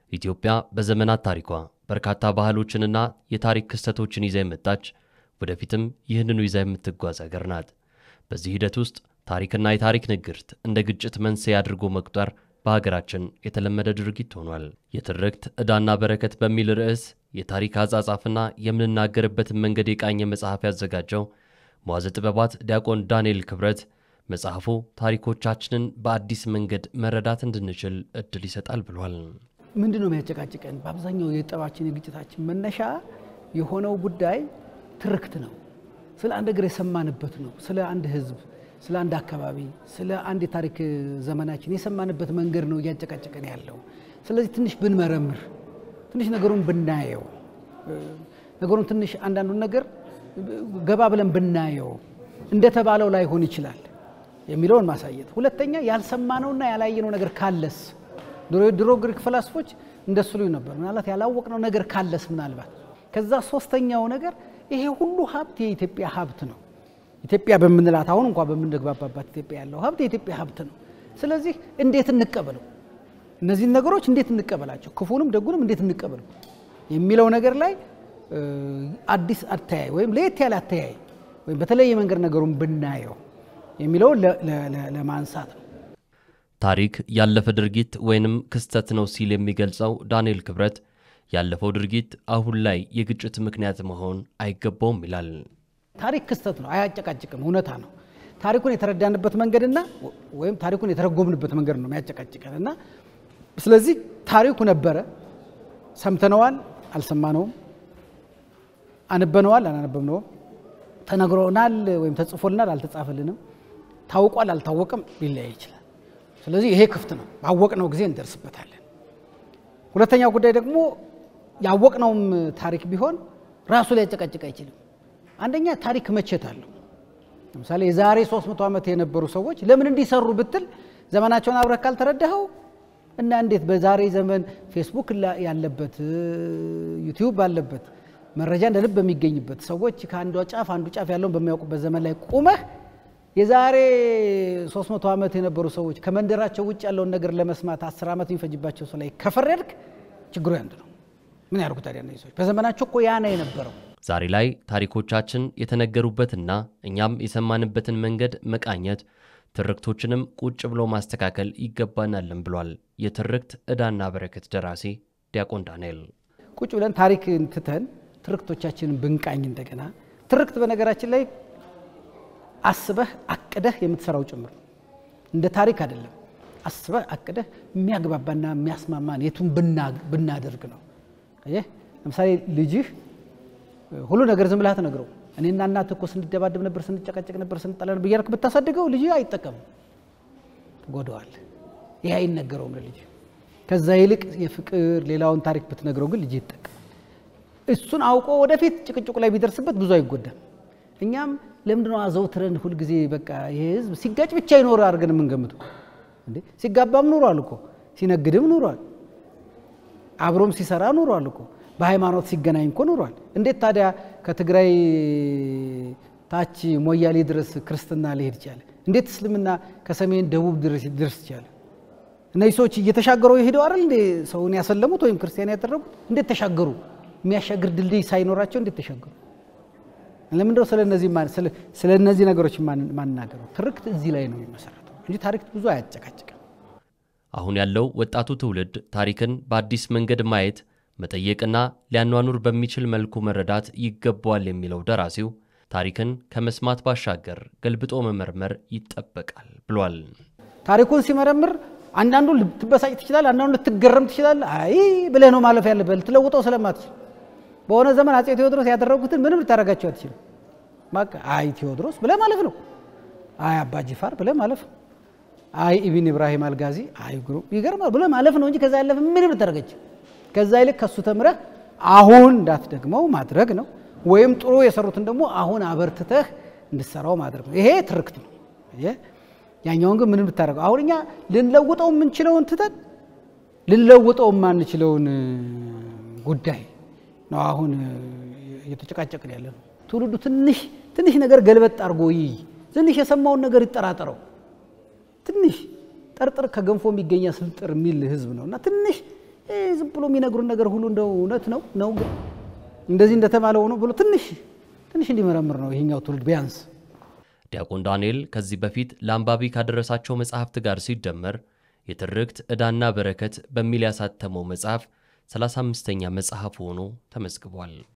ኢትዮጵያ በዘመናት ታሪኳ በርካታ ባህሎችንና የታሪክ ክስተቶችን ይዛ የመጣች ወደፊትም ይህንኑ ይዛ የምትጓዝ ሀገር ናት። በዚህ ሂደት ውስጥ ታሪክና የታሪክ ንግርት እንደ ግጭት መንስኤ አድርጎ መቁጠር በሀገራችን የተለመደ ድርጊት ሆኗል። የትርክት ዕዳና በረከት በሚል ርዕስ የታሪክ አጻጻፍና የምንናገርበትን መንገድ የቃኘ መጽሐፍ ያዘጋጀው መዋዘ ጥበባት ዲያቆን ዳንኤል ክብረት መጽሐፉ ታሪኮቻችንን በአዲስ መንገድ መረዳት እንድንችል እድል ይሰጣል ብሏል። ምንድን ነው የሚያጨቃጭቀን? በአብዛኛው የጠባችን የግጭታችን መነሻ የሆነው ጉዳይ ትርክት ነው። ስለ አንድ ነገር የሰማንበት ነው። ስለ አንድ ሕዝብ፣ ስለ አንድ አካባቢ፣ ስለ አንድ የታሪክ ዘመናችን የሰማንበት መንገድ ነው እያጨቃጨቀን ያለው። ስለዚህ ትንሽ ብንመረምር፣ ትንሽ ነገሩን ብናየው፣ ነገሩን ትንሽ አንዳንዱን ነገር ገባ ብለን ብናየው እንደተባለው ላይሆን ይችላል የሚለውን ማሳየት። ሁለተኛ ያልሰማነውና ያላየነው ነገር ካለስ ድሮ ግሪክ ፈላስፎች እንደሱ ልዩ ነበር። ምናልባት ያላወቅነው ነገር ካለስ ምናልባት ከዛ ሶስተኛው ነገር ይሄ ሁሉ ሀብት የኢትዮጵያ ሀብት ነው። ኢትዮጵያ በምንላት አሁን እንኳ በምንግባባባት ኢትዮጵያ ያለው ሀብት የኢትዮጵያ ሀብት ነው። ስለዚህ እንዴት እንቀበለው? እነዚህን ነገሮች እንዴት እንቀበላቸው? ክፉንም ደጉንም እንዴት እንቀበለው የሚለው ነገር ላይ አዲስ አተያይ ወይም ለየት ያለ አተያይ ወይም በተለየ መንገድ ነገሩን ብናየው የሚለውን ለማንሳት ነው። ታሪክ ያለፈ ድርጊት ወይንም ክስተት ነው ሲል የሚገልጸው ዳንኤል ክብረት ያለፈው ድርጊት አሁን ላይ የግጭት ምክንያት መሆን አይገባውም ይላል። ታሪክ ክስተት ነው፣ አያጨቃጭቅም፣ እውነታ ነው። ታሪኩን የተረዳንበት መንገድና ወይም ታሪኩን የተረጎምንበት መንገድ ነው የሚያጨቃጭቀን እና ስለዚህ ታሪኩ ነበረ፣ ሰምተነዋል፣ አልሰማነውም፣ አንበነዋል፣ አላነበብነውም፣ ተነግሮናል ወይም ተጽፎልናል፣ አልተጻፈልንም፣ ታውቋል፣ አልታወቀም፣ ሊለያይ ይችላል። ስለዚህ ይሄ ክፍት ነው። ባወቅነው ጊዜ እንደርስበታለን። ሁለተኛው ጉዳይ ደግሞ ያወቅነውም ታሪክ ቢሆን ራሱ ሊያጨቃጭቅ አይችልም። አንደኛ ታሪክ መቼት አለው። ለምሳሌ የዛሬ 300 ዓመት የነበሩ ሰዎች ለምን እንዲሰሩ ብትል ዘመናቸውን አብረህ ካልተረዳኸው እና እንዴት በዛሬ ዘመን ፌስቡክ ያለበት ዩቲዩብ ባለበት መረጃ እንደ ልብ በሚገኝበት ሰዎች ከአንዷ ጫፍ አንዱ ጫፍ ያለውን በሚያውቁበት ዘመን ላይ ቁመህ የዛሬ 300 ዓመት የነበሩ ሰዎች ከመንደራቸው ውጭ ያለውን ነገር ለመስማት 10 ዓመት የሚፈጅባቸው ሰው ላይ ከፈረድክ ችግሩ ያንድ ነው። ምን ያደርጉ ታዲያ እነዚህ ሰዎች? በዘመናቸው እኮ ያ ነው የነበረው። ዛሬ ላይ ታሪኮቻችን የተነገሩበትና እኛም የሰማንበትን መንገድ መቃኘት፣ ትርክቶችንም ቁጭ ብሎ ማስተካከል ይገባናልን ብሏል የትርክት ዕዳና በረከት ደራሲ ዲያቆን ዳንኤል። ቁጭ ብለን ታሪክ ትተን ትርክቶቻችንን ብንቃኝ እንደገና ትርክት በነገራችን ላይ አስበህ አቅደህ የምትሰራው ጭምር እንደ ታሪክ አይደለም። አስበህ አቅደህ የሚያግባባና የሚያስማማን የቱን ብናደርግ ነው። ለምሳሌ ልጅህ ሁሉ ነገር ዝም ብለህ አትነግረው። እኔና እናትህ እኮ ስንደባደብ ነበር፣ ስንጨቃጨቅ ነበር፣ ስንጣላ ነበር እያልክ ብታሳድገው ልጅህ አይጠቀምም፣ ትጎዳዋለህ። ይህ አይነገረውም ለልጅ። ከዛ ይልቅ የፍቅር ሌላውን ታሪክ ብትነግረው ግን ልጅ ይጠቀም። እሱን አውቆ ወደፊት ጭቅጭቁ ላይ ቢደርስበት ብዙ አይጎዳም። እኛም ለምንድነው አዘውትረን ሁልጊዜ በቃ ይሄ ህዝብ ሲጋጭ ብቻ ይኖር አድርገን የምንገምተው? እንዴ ሲጋባም ኑሯል እኮ ሲነግድም ኑሯል፣ አብሮም ሲሰራ ኑሯል እኮ በሃይማኖት ሲገናኝ እኮ ኑሯል። እንዴት ታዲያ ከትግራይ ታች ሞያሌ ድረስ ክርስትና ሊሄድ ይቻለ? እንዴት እስልምና ከሰሜን ደቡብ ድረስ ይቻለ? እነዚህ ሰዎች እየተሻገሩ የሄደው አይደል እንዴ ሰውን ያሰለሙት ወይም ክርስቲያን ያደረጉት? እንዴት ተሻገሩ? የሚያሻግር ድልድይ ሳይኖራቸው እንዴት ተሻገሩ? ለምንድነው ስለ እነዚህ ነገሮች ማናገረው? ትርክት እዚህ ላይ ነው የሚመሰረተው እንጂ ታሪክ ብዙ አያጨቃጭቅም። አሁን ያለው ወጣቱ ትውልድ ታሪክን በአዲስ መንገድ ማየት መጠየቅና ሊያኗኑር በሚችል መልኩ መረዳት ይገባዋል የሚለው ደራሲው ታሪክን ከመስማት ባሻገር ገልብጦ መመርመር ይጠበቃል ብሏል። ታሪኩን ሲመረምር አንዳንዱ ልትበሳጭ ትችላል፣ አንዳንዱ ልትገረም ትችላል። አይ ብለህ ነው ማለፍ ያለብህ ልትለውጠው ስለማትችል በሆነ ዘመን አፄ ቴዎድሮስ ያደረጉትን ምንም ልታደርጋቸው አትችልም። በቃ አይ ቴዎድሮስ ብለህ ማለፍ ነው። አይ አባ ጂፋር ብለህ ማለፍ ነው። አይ ኢብን ኢብራሂም አልጋዚ አይ ግሩ ይገርማል ብለህ ማለፍ ነው እንጂ ከዛ ያለፈ ምንም ልታደርጋቸው ከዛ ይልቅ ከሱ ተምረህ አሁን እንዳትደግመው ማድረግ ነው። ወይም ጥሩ የሰሩትን ደግሞ አሁን አበርትተህ እንድሰራው ማድረግ ነው። ይሄ ትርክት ነው። ያኛውን ግን ምንም ልታደርገው አሁን እኛ ልንለውጠው የምንችለውን ትተን ልንለውጠው የማንችለውን ጉዳይ ነው አሁን እየተጨቃጨቅን ያለ ነው። ትውልዱ ትንሽ ትንሽ ነገር ገልበጥ አድርጎ ይይ፣ ትንሽ የሰማውን ነገር ይጠራጠረው። ትንሽ ጠርጥር ከገንፎ የሚገኛ ስልጥር የሚል ህዝብ ነው እና ትንሽ ዝም ብሎ የሚነግሩን ነገር ሁሉ እንደው እውነት ነው ነው ግን እንደዚህ እንደተባለ ሆኖ ብሎ ትንሽ ትንሽ እንዲመረምር ነው ይሄኛው ትውልድ ቢያንስ። ዲያቆን ዳንኤል ከዚህ በፊት ለአንባቢ ካደረሳቸው መጽሐፍት ጋር ሲደመር የትርክት ዕዳና በረከት በሚል ያሳተመው መጽሐፍ 35ኛ መጽሐፍ ሆኖ ተመዝግቧል።